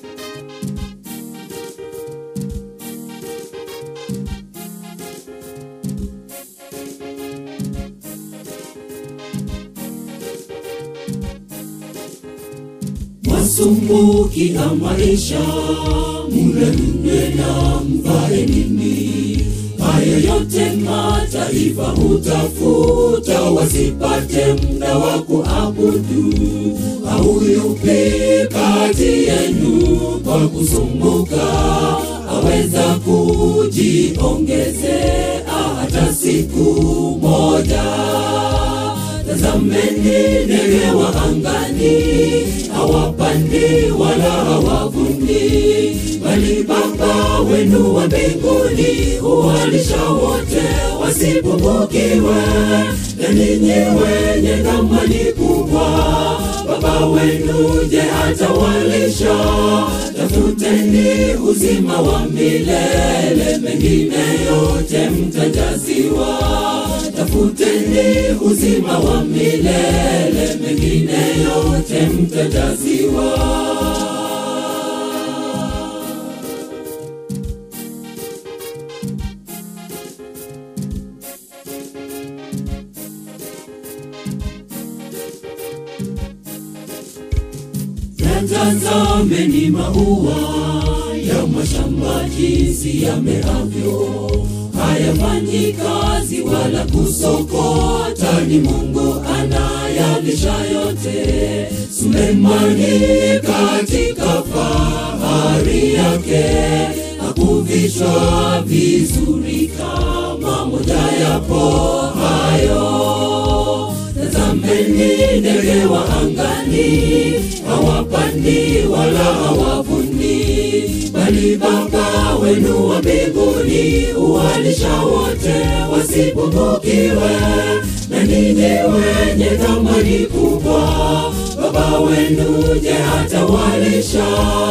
Masumbukia maisha, mule mnywe na mvae nini? Haya yote mataifa hutafuta, wasipate muda wa kuabudu. Au yupi kati yenu kwa kusumbuka aweza kujiongezea hata siku moja? Tazameni ndege wa angani, hawapandi wala hawavuni, bali Baba wenu wa mbinguni huwalisha wote wasipungukiwe. Na ninyi wenye thamani kubwa, Baba wenu je, hatawalisha? Tafuteni uzima wa milele, mengine yote mtajaziwa. Tafuteni uzima wa milele, mengine yote mtajaziwa. Yatazameni maua ya mashamba jinsi yameavyo, hayafanyi kazi wala kusokota, ni Mungu anayalisha yote. Sulemani katika fahari yake hakuvishwa vizuri kama moja yapo hayo. Tazameni ndege wa angani, hawapandi wala hawavuni, bali Baba wenu wa mbinguni huwalisha wote wasipungukiwe. Na ninyi wenye thamani kubwa, Baba wenu je, hatawalisha?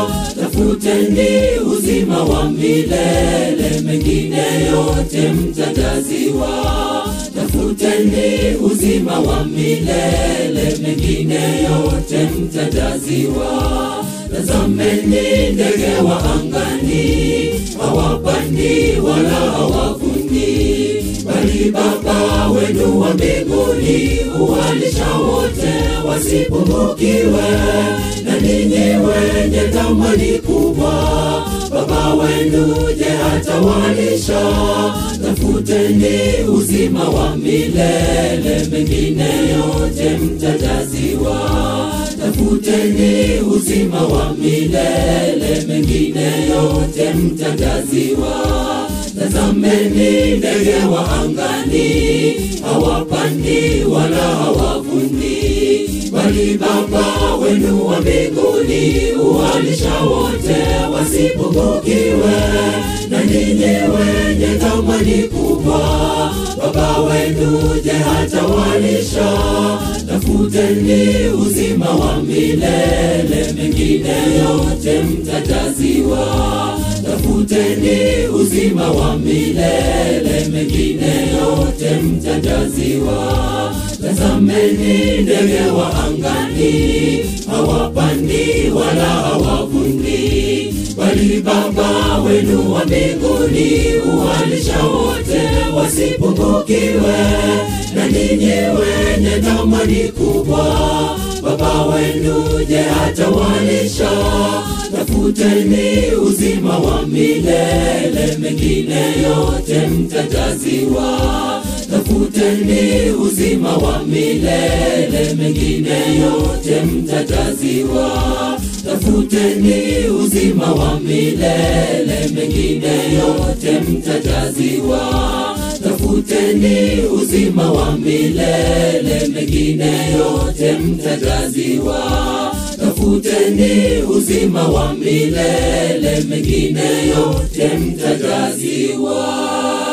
Tafuteni uzima wa milele, mengine yote mtajaziwa. Tafuteni uzima wa milele, mengine yote mtajaziwa. Tazameni ndege wa angani, hawapandi wala hawavuni, bali Baba wenu wa mbinguni huwalisha wote wasipungukiwe. Na ninyi wenye thamani kubwa, Baba wenu je, hatawalisha? Tafuteni uzima wa milele, mengine yote mtajaziwa. Tafuteni uzima wa milele, mengine yote mtajaziwa. Tazameni ndege wa angani, hawapandi wala hawavuni, bali Baba wenu wa mbinguni huwalisha wote wasipungukiwe. Na ninyi wenye thamani kubwa, Baba wenu je, hatawalisha? Tafuteni uzima wa milele, mengine yote mtajaziwa. Tafuteni uzima wa milele, mengine yote mtajaziwa. Tazameni ndege wa angani, hawapandi wala hawavuni, bali Baba wenu wa mbinguni huwalisha wote wasipungukiwe. Na ninyi wenye thamani kubwa, Baba wenu je, hatawalisha? Tafuteni uzima wa milele, mengine yote mtajaziwa. Tafuteni uzima wa milele, mengine yote mtajaziwa. Tafuteni uzima wa milele, mengine yote mtajaziwa. Tafuteni uzima wa milele, mengine yote mtajaziwa. Tafuteni uzima wa milele, mengine yote mtajaziwa.